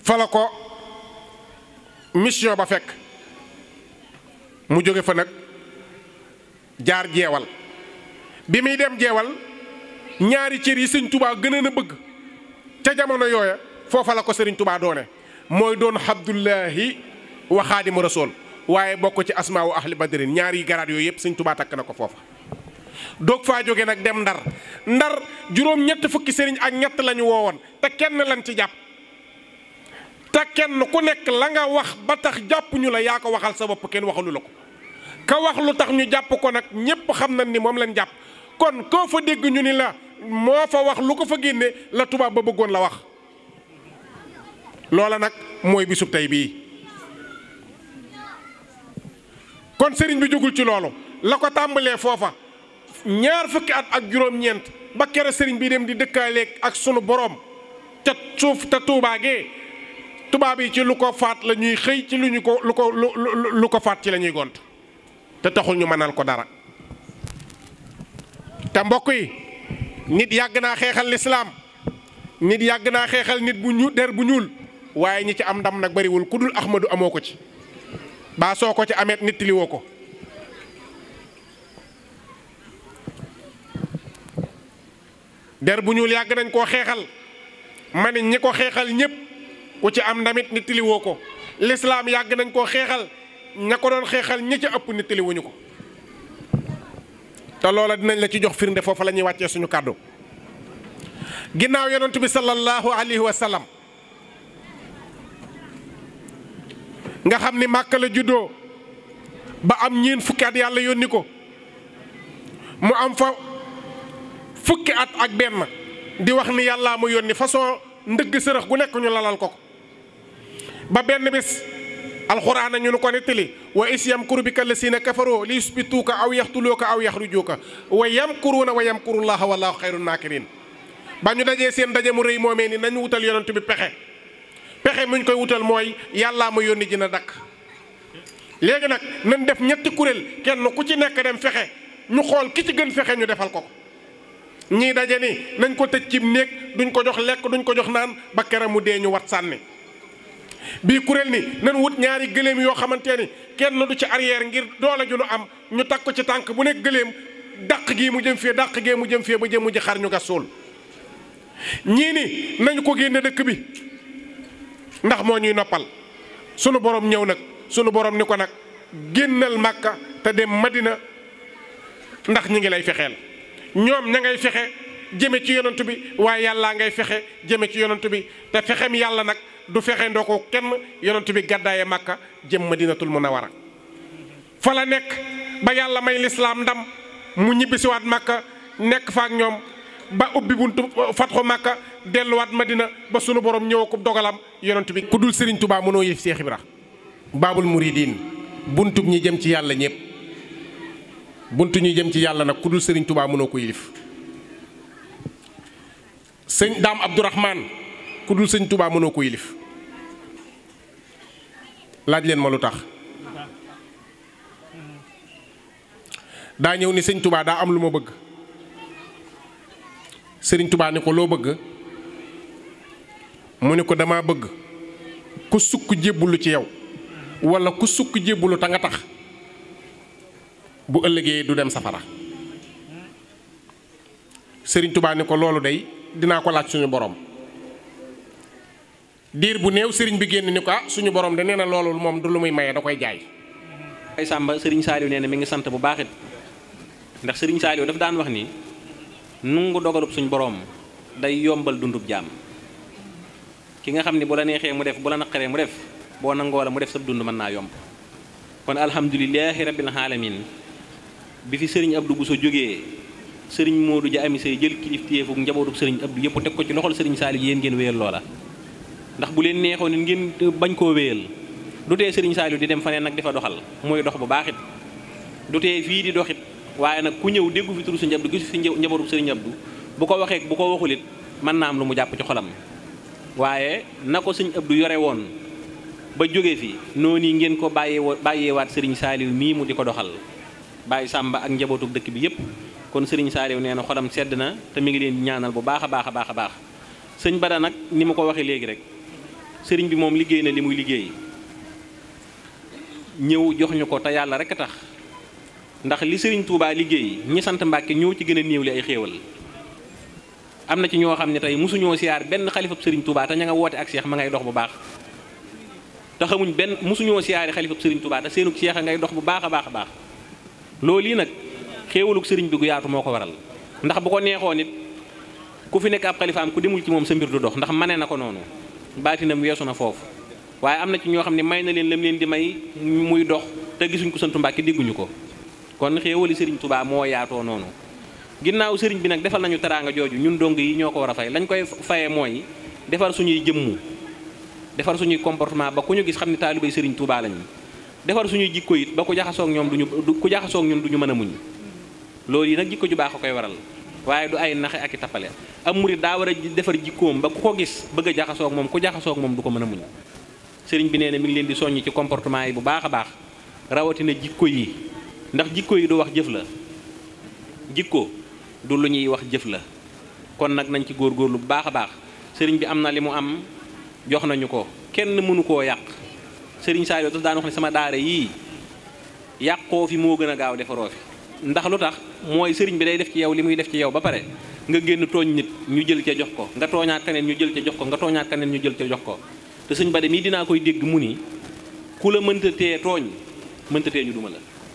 fa la ko mission ba fekk mu jóge fa nag jaar jeewal bi muy dem jeewal ñaari cër yi sëñ tubaa gën a bëgg ca jamono yooya foofa la ko sëriñ tubaa doone mooy doon abdullahi wa xaadimu rasool waaye bokk ci asmaawu ahli badrin ñaari garaat yooyu yëpp sëñ tubaa takk na ko foofa doog faa jóge nag dem ndar ndar juróom ñett fukki sëriñ ak ñett lañu woowoon te kenn lañ ci jàpp te kenn ku nekk la nga wax ba tax jàpp ñu la yaa ko waxal sa bopp kenn waxalu la ko ka wax lu tax ñu jàpp ko nag ñépp xam nañ ni moom lañ jàpp kon koo fa dégg ñu ni la moo fa wax lu ko fa génne la tubaab ba bëggoon la wax loola nag mooy bisub tey bii kon sëriñ bi jógul ci loolu la ko tàmbalee foofa ñaar fukki at ak juróom-ñeent ba kere sëriñ bi dem di dëkkaaleeg ak sunu boroom ca suuf te tuubaagee tubaab yi ci lu ko faat la ñuy xëy ci lu ñu ko lu ko lu ko faat ci la ñuy gont te taxul ñu mënal ko dara te mbokk yi nit yàgg naa xeexal lislaam nit yàgg naa xeexal nit bu ñu der bu ñuul waaye ñi ci am ndam nag bariwul ku dul Ahmadu amoo ko ci baa soo ko ci ameet nit li woo ko der bu ñuul yàgg nañ koo xeexal ma ne ñi ko xeexal ñépp ku ci am ndamit nit li woo ko lislaam yàgg nañ koo xeexal ña ko doon xeexal ñi ca ëpp nit li wuñu ko te loola dinañ la ci jox firnde foofu la ñuy wàccee suñu kàddu ginnaaw yonent bi sallallahu alayhi wa sallam nga xam ni màkka la juddoo ba am ñeen fukki at yàlla yónni ko mu am fa fukki at ak benn di wax ni yàllaa mu yónni façon ndëgg sërëx gu nekk ñu lalal ko ko ba benn bis alxuraan ñu nu ko nettali wa is yamkuru bika lasina kafaroo li yusbituuka aw yaxtuluuka aw yaxrujuuka wa yamkuruuna wa yamkurullaha wallahu xayru naakirin ba ñu dajee seen daje mu rëy moomee ni nañu wutal yonent bi pexe pexe muñ koy wutal mooy yàllaa ma yónni dina dakk léegi nag nañ def ñetti kuréel kenn ku ci nekk dem fexe ñu xool ki ci gën fexe ñu defal ko ñii daje ni nañ ko tëj cib néeg duñ ko jox lekk duñ ko jox naan ba kere mu dee ñu wat sànni bii kuréel ni nañ wut ñaari gëléem yoo xamante ni kenn du ci arrière ngir doole ju nu am ñu takk ko ci tànk bu nekk gëléem dàq gii mu jëm fee dàq gee mu jëm fee ba jëm mu ji xar ñu gas suul ñii ni nañu ko génne dëkk bi ndax moo ñuy noppal sunu borom ñëw nag sunu borom ni ko nag génnal màkka te dem madina ndax ñi ngi lay fexeel ñoom ña ngay fexe jëme ci yonent bi waaye yàllaa ngay fexe jëme ci yonent bi te fexem yàlla nag du fexe ndoo ko kenn yonent bi gàddaaye màkka jëm madinatul munawara fa la nekk ba yàlla may lislaam ndam mu ñibbisiwaat màkka nekk fa ak ñoom ba ubbi buntu fatxu màkka delluwaat madina ba sunu borom ñëw ko dogalam yonent bi ku dul Serigne Touba mënoo yëf Seex Ibra baabul muridiin buntub ñi jëm ci yàlla ñëpp buntu ñi jëm ci yàlla nag ku dul Serigne Touba mënoo ko yilif sëñ daam Abdourahman ku dul sëñ Touba mënoo ko yilif laaj leen ma lu tax daa ñëw ni sëñ Touba daa am lu ma bëgg sëriñ Touba ni ko loo bëgg mu ni ko dama bëgg ku sukk jébbulu ci yow walla ku sukk jébbulu ta nga tax bu ëllëgee du dem safara sëriñ Touba ni ko loolu day dinaa ko laaj suñu borom diir bu néew sëriñ bi génn ni ko ah suñu borom de nee na loolu moom du lu muy maye da koy jaay. ay Sàmba sëriñ Saaliw nee na mi ngi sant bu baaxit ndax sëriñ Saaliw dafa daan wax ni nungu dogalub suñu borom day yombal dundub jaam ki nga xam ni bu la neexee mu def bu la naqaree mu def boo nangoo la mu def sa dund mën naa yomb kon alhamdulilahi rabbil alamin bi fi sëriñ Abdou Bousso jógee sëriñ Modou Dia ami say jël kilifteefu njabootub sëriñ Abdou yëpp teg ko ci loxol sëriñ Saaliw yéen ngeen wéyal loola ndax bu leen neexoon nit ngeen bañ koo wéyal du tee sëriñ Saaliw di dem faneen nag di fa doxal mooy dox bu baaxit du tee fii di doxit waaye nag ku ñëw déggu fi turu sëriñ Abdou gisu fi njabootub sëriñ Abdou bu ko waxee bu ko waxulit mën naa am lu mu jàpp ci xolam waaye na ko sëriñ Abdou yore woon ba jóge fi noonu yi ngeen ko bàyyee bàyyeewaat sëriñ Saaliw mii mu di ko doxal bàyyi Sàmba ak njabootub dëkk bi yépp kon sëriñ Saaliw nee na xolam sedd na te mi ngi leen ñaanal bu baax a baax a baax a baax sëñ Bada nag ni ma ko waxee léegi rek sëriñ bi moom liggéey na li muy liggéey ñëw jox ñu ko te yàlla rek a tax ndax li sëriñ Touba liggéey ñi sant Mbàkke ñëw ci gën a néew li ay xéewal am na ci ñoo xam ne tey mosuñoo siyaar benn xalifab sëriñ Touba te ña nga woote ak seex ma ngay dox bu baax te xamuñ benn mosuñoo siyaari xalifab sëriñ Touba te seenug seex a ngay dox bu baax a baax a baax loolu yi nag xéewalug sëriñ bi gu yaatu moo ko waral ndax bu ko neexoo nit ku fi nekk ab xalifaam ku demul ci moom sa mbir du dox ndax mane na ko noonu baatinam weesu na foofu waaye am na ci ñoo xam ne may na leen lam leen di may muy dox te gisuñ ko santu Mbàkke dégguñu ko kon xéewali sëriñ Touba moo yaatoo noonu ginnaaw sëriñ bi nag defal nañu teraanga jooju ñun dong yi ñoo ko war a fay lañ koy fayee mooy defar suñuy jëmmu defar suñuy comportement ba ku ñu gis xam ne taalibay sëriñ Touba lañu defar suñuy jikko it ba ku jaxasoog ñoom duñu ku jaxasoog ñun duñu mën a muñ loolu yi nag jikko ju baax a koy waral waaye du ay naxe ak i tappale am murit daa war a defar jikkoom ba ku ko gis bëgg a jaxasoog moom ku jaxasoog moom du ko mën a muñ sëriñ bi nee na mi ngi leen di soññ ci comportement yi bu baax a baax rawatina jikko yi ndax jikko yi du wax jëf la jikko du lu ñuy wax jëf la kon nag nañ ci góorgóorlu bu baax a baax sëriñ bi am na li mu am jox nañu ko kenn mënu koo yàq sëriñ Saliou daf daan wax ne sama daara yii yàqoo fi moo gën a gaaw defaroo fi ndax lu tax mooy sëriñ bi day def ci yow li muy def ci yow ba pare nga génn tooñ nit ñu jël ca jox ko nga tooñaat keneen ñu jël ca jox ko nga tooñaat keneen ñu jël ca jox ko te sëñ Bada mii dinaa koy dégg mu ni ku la mënta tee tooñ mënta tee ñu duma la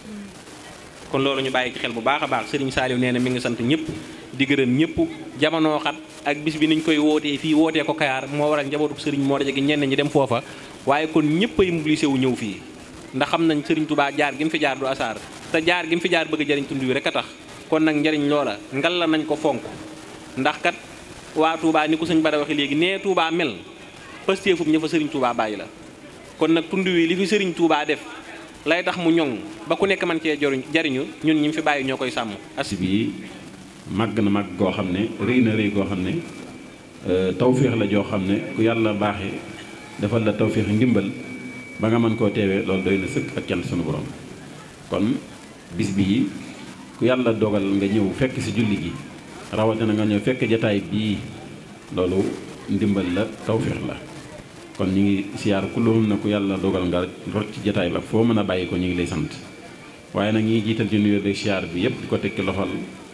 kon loolu ñu bàyyi ci xel bu baax a baax sëriñ Saliou nee na mi ngi sant ñëpp di gërëm ñëpp jamono xat ak bis bi niñ koy wootee fii wootee ko Kayaar moo waral njabootu sëriñ moo daje gi ñenn ñi dem foofa waaye kon ñëpp ay mobilisé wu ñëw fii ndax xam nañ sëriñ Touba jaar gi mu fi jaar du asaar te jaar gi mu fi jaar bëgg a jariñ tund wi rek a tax kon nag njariñ loola ngal la nañ ko fonk ndax kat waa Touba ni ko sëñ Bada waxe léegi nee Touba mel pastéefum ña fa sëriñ Touba bàyyi la kon nag tund wi li fi sëriñ Touba def lay tax mu ñoŋ ba ku nekk man cee joriñ jariñu ñun ñi mu fi bàyyi ñoo koy sàmm as bii màgg na màgg goo xam ne rëy na rëy goo xam ne tawféex la joo xam ne ku yàlla baaxee defal la tawféex ndimbal ba nga mën koo teewee loolu doy na sëkk ak cant sunu borom kon bis bii ku yàlla dogal nga ñëw fekk ci julli gi rawatina nga ñëw fekk jataay bii loolu ndimbal la tawféex la kon ñu ngi siyaar ku loolu na ku yàlla dogal nga rot ci jataay ba foo mën a bàyyi ko ñu ngi lay sant waaye nag ñi ngi jiital ci nuyoo beeg siyaar bi yépp di ko tekki loxol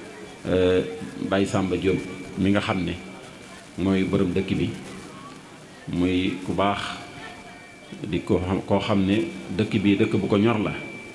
Baye Samba Diop mi nga xam ne mooy borom dëkk bi muy ku baax di ko xam koo xam ne dëkk bi dëkk bu ko ñor la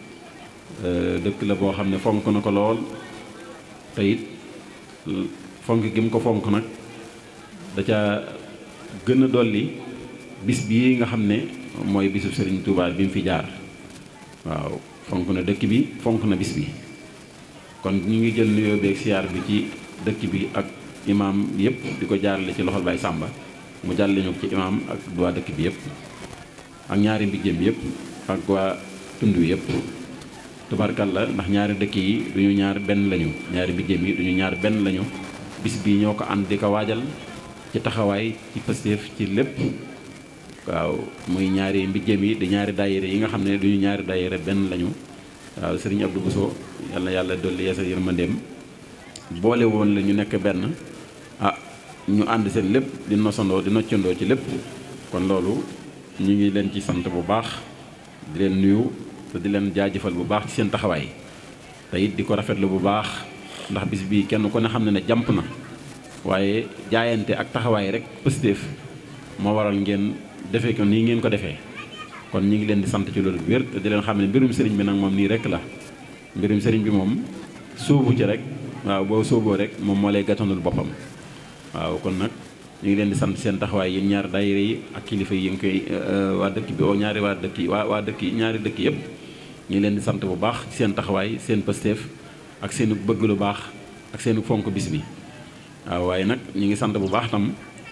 dëkk la boo xam ne fonk na ko lool te it fonk gi mu ko fonk nag da ca gën a dolli bis bii nga xam ne mooy bisu Serigne Touba bi mu fi jaar waaw fonk na dëkk bi fonk na bis bi kon ñu ngi jël nuyoo beeg siyaar bi ci dëkk bi ak imaam yëpp di ko jaarale ci loxol Baye Samba mu jàlle ñu ci imaam ak waa dëkk bi yëpp ak ñaari mbijjeem yëpp ak waa tund wi yëpp tubarkalla ndax ñaari dëkk yi duñu ñaar benn lañu ñaari mbijjeem yi duñu ñaar benn lañu bis bii ñoo ko ànd di ko waajal ci taxawaay ci pësteef ci lépp waaw muy ñaari mbijjeem yi di ñaari daayira yi nga xam ne duñu ñaari daayira benn lañu waaw sëriñ Abdou Bousso yàlla yàlla dolli yeesal yërmandeem boole woon la ñu nekk benn ah ñu ànd seen lépp di nosandoo di noccandoo ci lépp kon loolu ñu ngi leen ci sant bu baax di leen nuyu te di leen jaajëfal bu baax ci seen taxawaay te it di ko rafetlu bu baax ndax bis bii kenn ku ne xam ne ne jàmp na waaye jaayante ak taxawaay rek positif moo waral ngeen defee ko nii ngeen ko defee kon ñu ngi leen di sant ci loolu bu wér te di leen xam ne mbirum sëriñ bi nag moom nii rek la mbirum sëriñ bi moom sóobu ci rek waaw boo sóoboo rek moom moo lay gàttanul boppam waaw kon nag ñu ngi leen di sant seen taxawaay yéen ñaari daayira yi ak kilifa yi ngi koy waa dëkk bi oo ñaari waa dëkk yi waa waa dëkk yi ñaari dëkk yëpp ñu ngi leen di sant bu baax ci seen taxawaay seen pësteef ak seen bëgg lu baax ak seen fonk bis bi waaw waaye nag ñu ngi sant bu baax tam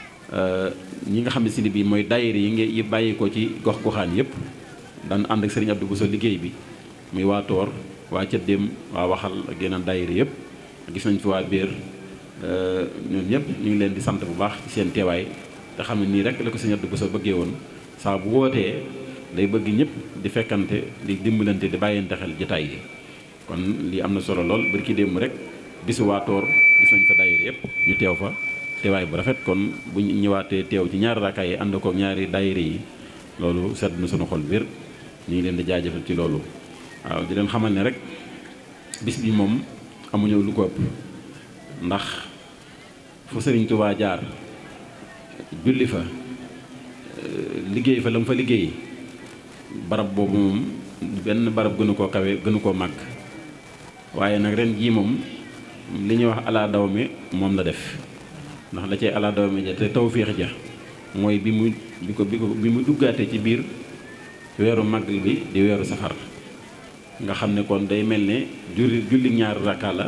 ñi nga xam ne si ni bii mooy daayira yi ngi yi bàyyi ko ci gox goxaan yëpp daan ànd ak sëriñ Abdou Bousso liggéey bi muy waa Toor waa Cëddeem waa Waxal ak yeneen daayira yëpp gis nañ fi waa Béer ñoom ñëpp ñu ngi leen di sant bu baax ci seen teewaay te xam ne nii rek la ko sëriñ Abdou Bousso bëggee woon saa bu wootee day bëgg ñëpp di fekkante di dimbalante di bàyyante xel jotaay yi kon lii am na solo lool bari ki démb rek bisu waa Toor gis nañ fa daayira yëpp ñu teew fa teewaay bu rafet kon bu ñu ñëwaatee teew ci ñaari rakkaay yi ànd ko ñaari daayira yi loolu sedd na sunu xol biir ñu ngi leen di jaajëfal ci loolu waaw di leen xamal ne rek bis bi moom amuñu lu ko ëpp ndax fu Sëriñ Tuubaa jaar julli fa liggéey fa la mu fa liggéey barab boobu moom benn barab gënu koo kawe gënu koo màgg waaye nag ren jii moom li ñuy wax ala daw mi moom la def ndax la cay ala daw mi ja te tawféex ja mooy bi mu bi ko bi ko bi mu duggaate ci biir weeru màggal bi di weeru safar nga xam ne kon day mel ne julli julli ñaari rakka la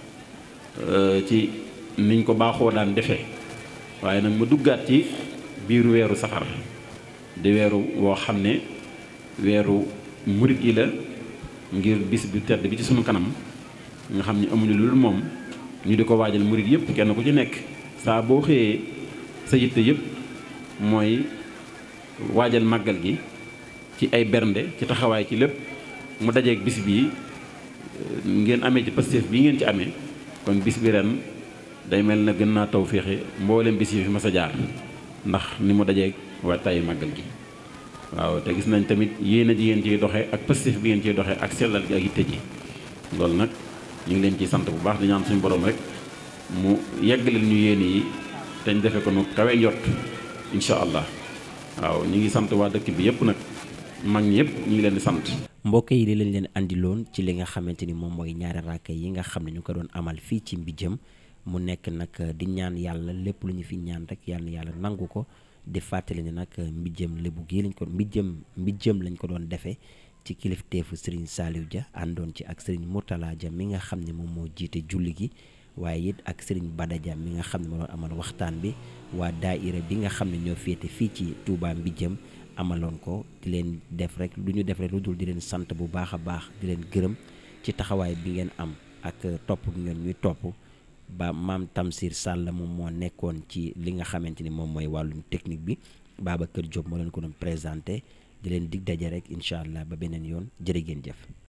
ci niñ ko baaxoo daan defee waaye nag mu duggaat ci biir weeru safar di weeru woo xam ne weeru murit yi la ngir bis bi tedd bi ci sunu kanam nga xam ne amuñu lu dul moom ñu di ko waajal murit yëpp kenn ku ci nekk saa boo xëyee sa yitte yëpp mooy waajal màggal gi ci ay bernde ci taxawaay ci lépp mu dajeeg bis bii ngeen amee ci Pastef bii ngeen ci amee kon bis bi ren day mel na gën naa taw féexe mboolem bis yi fi mas a jaar ndax ni mu dajeeg waajtaayu màggal gi waaw te gis nañ tamit yéen a ji ngeen ciy doxee ak Pastef bi ngeen ciy doxee ak sellal gi ak yitte ji loolu nag ñu ngi leen ciy sant bu baax di ñaan suñu borom rek mu yeggaleel ñu yéen yi te ñu defe ko nu kawe njot incha allah waaw ñu ngi sant waa dëkk bi yëpp nag mag ñi yëpp ñu ngi leen di sant. mbokk yi li lañ leen andiloon ci li nga xamante ni moom mooy ñaari raaka yi nga xam ne ñu ko doon amal fii ci Mbijëm mu nekk nag di ñaan yàlla lépp lu ñu fi ñaan rek yàlla na yàlla nangu ko di fàttali ne nag Mbijëm lébu gii lañ ko Mbijëm Mbijëm lañ ko doon defee ci kilifteefu Serigne Saliou Dia àndoon ci ak Serigne Mourtala Dia mi nga xam ne moom moo jiite julli gi waaye it ak Serigne Bada Dia mi nga xam ne moo doon amal waxtaan bi waa daaira bi nga xam ne ñoo féete fii ci Touba Mbijëm amaloon ko di leen def rek lu ñu def rek lu dul di leen sant bu baax a baax di leen gërëm ci taxawaay bi ngeen am ak topp bi ngeen ñuy topp ba maam Tamsir Sall moom moo nekkoon ci li nga xamante ni moom mooy wàllum technique bi Babacar Diop moo leen ko doon présenté di leen dig daje rek incha allah ba beneen yoon jërë ngeen jëf.